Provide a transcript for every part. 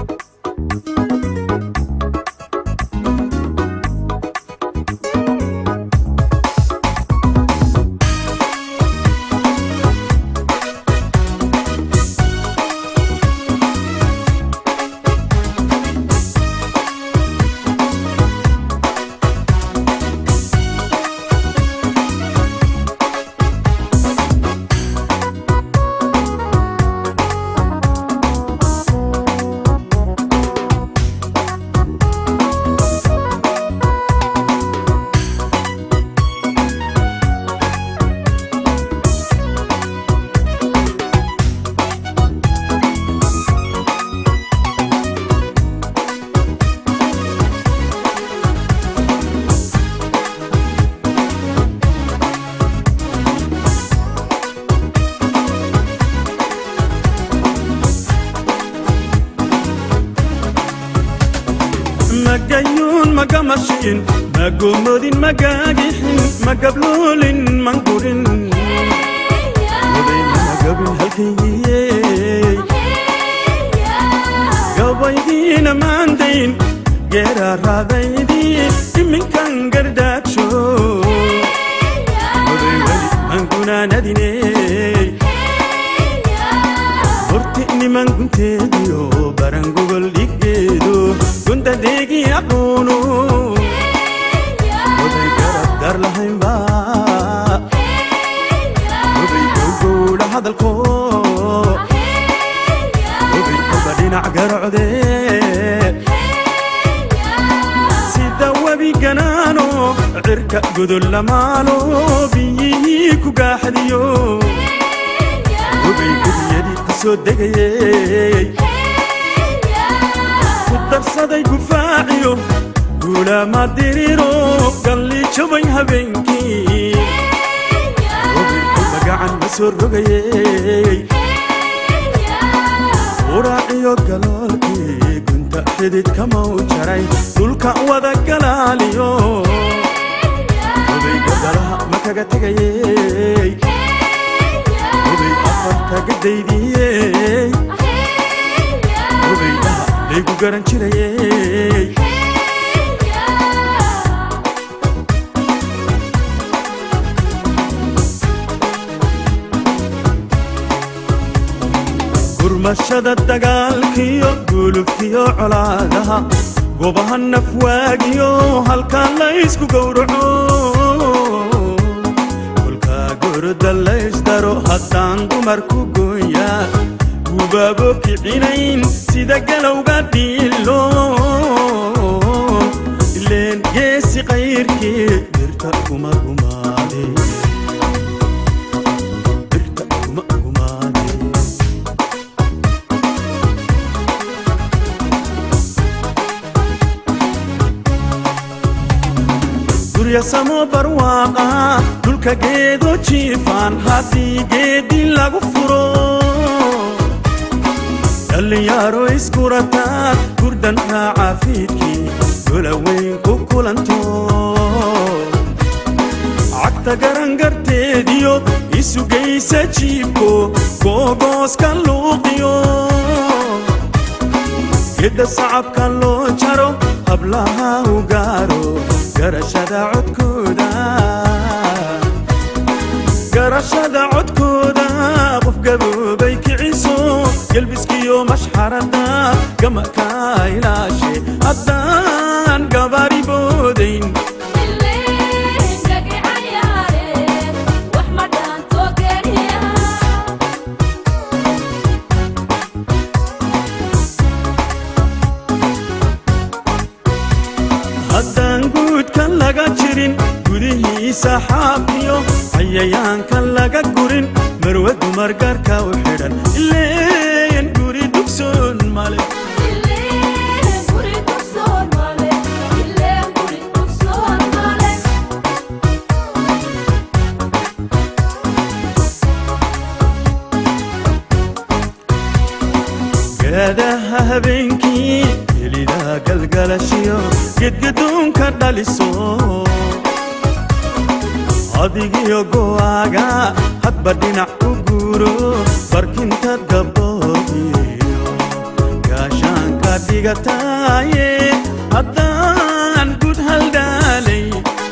magayuun magamashiin magomodin magagixin magabloolin mangurin odayn magabin halkayyey gabaydiina maandayn geeraaraadaydii iminkan gardaagsho oday weli mangunaanadiney horti niman gunteediyo baran gogol dhiggeedo gundadeegi aqoonu oday garab dar lahaynba oday gowgowdha hadalko oday kolba dhinac garocde sida webi ganaano cirka godol lamaalo biyihii ku gaaxdiyo oday gudiyadii ku soo degayey ku darsaday gufaaciyo guulaama diriro galli jabay habeenkii oday kolba gacan ma soo rogayey uraaciyo galoolkii gunta xidid kamau jaray dhulka wada galaaliyo oday godalaha ma kaga tegayey oday afarta gadaydiyey odaydaha laygu garan jirayey gurmashada dagaalkiyo gulubkiyo colaadaha gobaha nafwaagiyo halkaa laysku gowraco kolkaa goroda laysdaro haddaan dumarku gooya gubaabo kicinayn sida galowga dhiilo ileen geesi qayrkii birta kuma gumaade birta kuma gumaade guryasamo barwaaqa dhulka geedo jiifaan haddii geedi lagu furo dhallinyaro iskurataan gurdan raaca fiidkii golaweyn ku kulanto cagta garangarteediyo isugaysa jiibko googooska luuqiyo gedda sacabka loo jaro hablaha u gaaro garashada codkooda garashada codkooda qof gaboobay kiciso gelbiskiyo mashxarada gamaka ilaashe haddaan gabaari boodayn haddaan guudka laga jirin gudihiisa xaaqiyo cayayaanka laga gurin marwe dumar gaarka u xidhan ileen guri dugsoon male gaadaha habeenkii helida galgalashiyo gedgaduunka dhaliso adigiyo go'aaga hadba dhinac u guuro barkinta gabdhoodiyo gaashaanka dhigataaye haddaan gud haldhaalay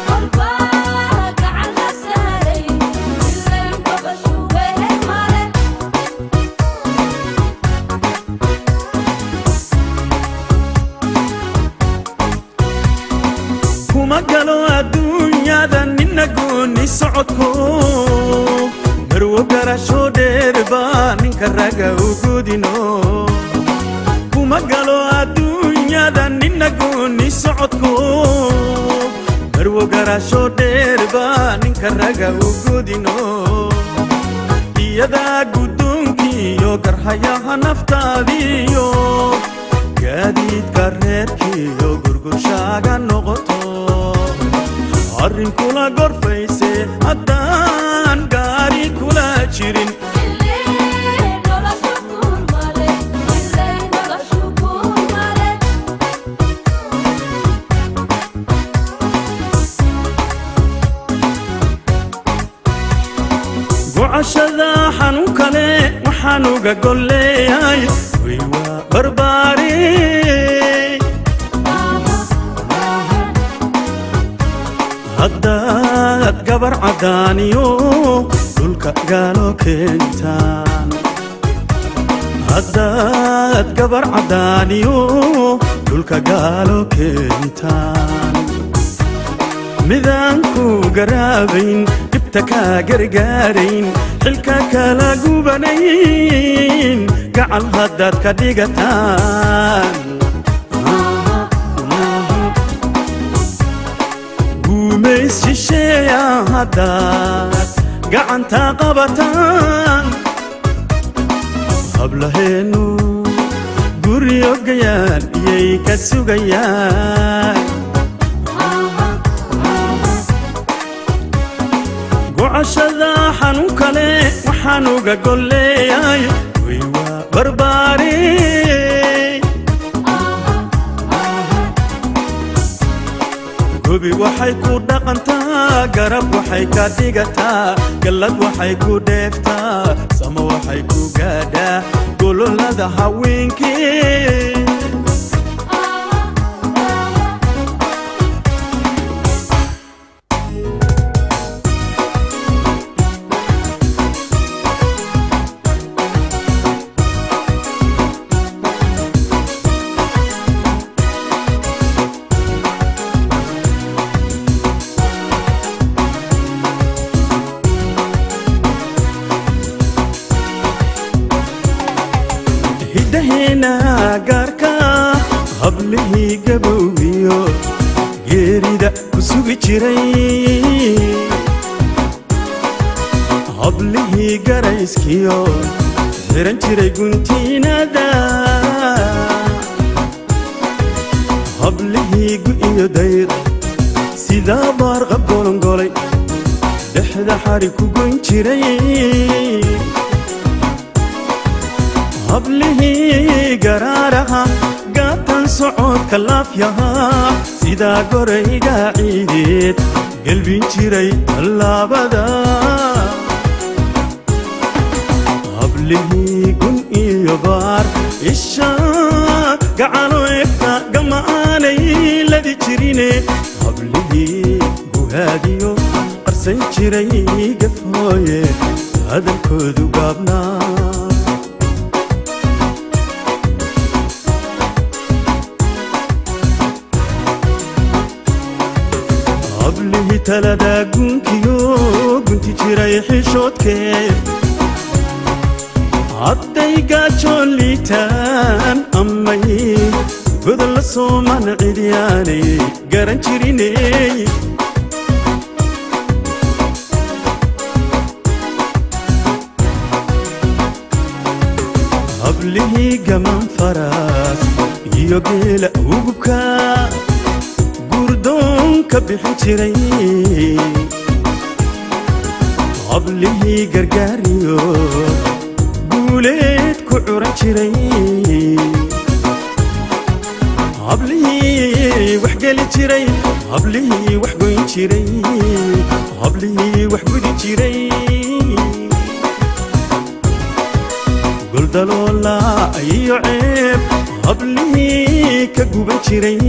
kuma galo adduunyada nina gooni socodko marwo garasho dheer baa ninka raga u gudino kuma galo adduunyada nina gooni socodko marwo garasho dheer baa ninka raga u gudino iyadaa guddoonkiiyo garhayaha naftaadiyo gaadiidka reerkiiyo gurgurshaaga noqoto arrin kula gorfayse haddaan gaari kula jirin gocashada xanuun kale waxaan uga golleeyay way waa barbaari haddaad gabar caddaaniyo dhulka gaalo keentaan haddaad gabar caddaaniyo dhulka gaalo keentaan midaan ku garaabayn dhibta kaa gargaarayn xilka kala gubanayn gacal haddaad ka dhigataan guumays shisheeya haddaad gacanta qabataan hablaheennu guryogayaan iyay ka sugayaan gocashada xanuun kale waxaan uga golleeyay way waa barbaari gobi waxay ku dhaqantaa garab waxay ka dhigataa gallad waxay ku dheeftaa samo waxay ku gaadhaa gololada haweenkii hiddaheena gaarka hablihii gabowgiyo geerida ku sugi jiray hablihii garayskiyo xiran jiray guntiinada hablihii gu'iyo dayr sidaa baarqab golongolay dhexda xari ku goyn jiray hablihii garaaraha gaatan socodka laafyahaa sidaa gorayga ciideed gelbin jiray tallaabada hablihii gun iyo baar isha gacalo egta gama'aanay ladi jirine hablihii guhaadiyo qarsan jiray gafhooye hadalkoodu gaabnaa hablihii talada gunkiyo gunti jiray xishoodkee hadday gaajoon liitaan amay godol la sooman cidyaanay garan jiriney hablihii gaman faraas iyo geela ugubka gurdoonka bixin jiray hablihii gargaariyo guuleed ku curan jiray hablihii wax geli jiray hablihii wax goyn jiray hablihii wax gudi jiray goldaloola iyo ceeb hablihii ka guban jiray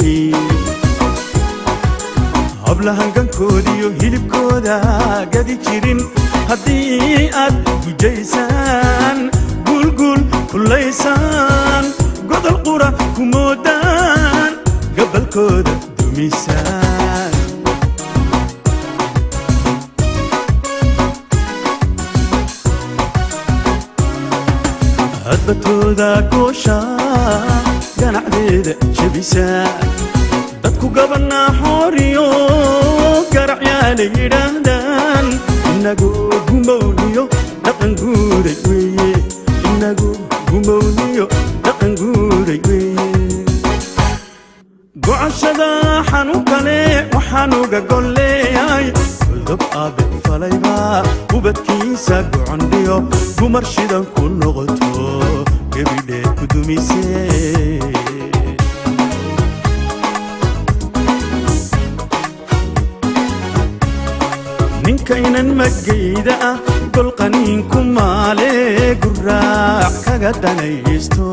hablahangankoodiyo hilibkooda gadi jirin haddii aad gujaysaan guulguul kullaysaan godol qura ku moodaan gabalkooda dumisaan hadbatooda goosha ganacdeeda jebisaan dadku gabanaa xooriyo garacyaalay yidhaahdaan inagu gumowniyo dhaqan guuray weeye inagu gumowniyo dhaqan guuray weeye gocashada xanuun kale waxaanuga golleeyay cudub aabe falayba ubadkiisa gocondhiyo dumar shidan ku noqoto gebidheed ku dumisee ninkaynan magayda ah golqaniinku maale guraac kaga danaysto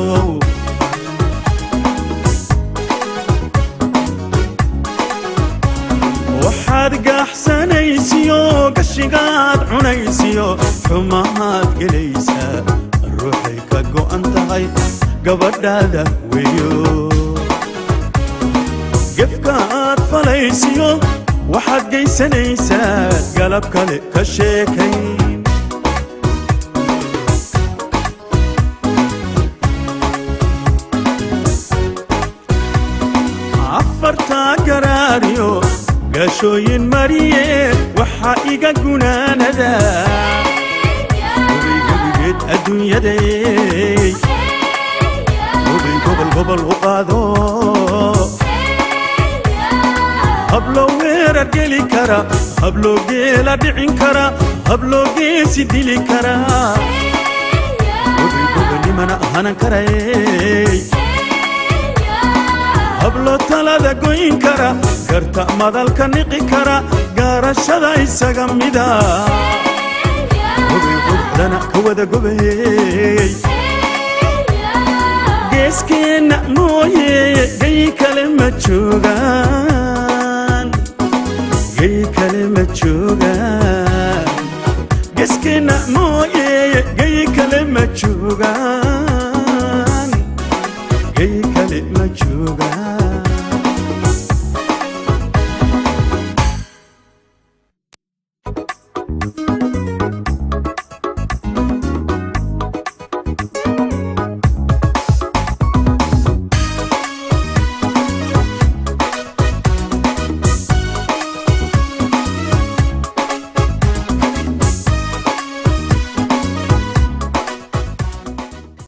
waxaad gaaxsanaysiyo gashigaad cunaysiyo xumahaad gelaysaa ruuxay ka go'an tahay gabadhaada weeyo gefkaaad falaysiyo waxaad geysanaysaa galab kale ka sheekay afartaa garaariyo gaashooyin mariye waxaa iga gunaanada hubay gebigeed adduunyaday hubay gobol gobol u qaado habloo weerar geli kara habloo geela dhicin kara habloo geesi dili kara hubay gobanimana hanan karay habloo talada goyn kara garta madalka niqi kara gaarashada isaga mida hubay quruxdana ka wada gobay geeskeenna mooye gay kale ma joogaan gay kale ma joogaan geeskeenna mooye gay kale ma joogaan gay kale ma joogaan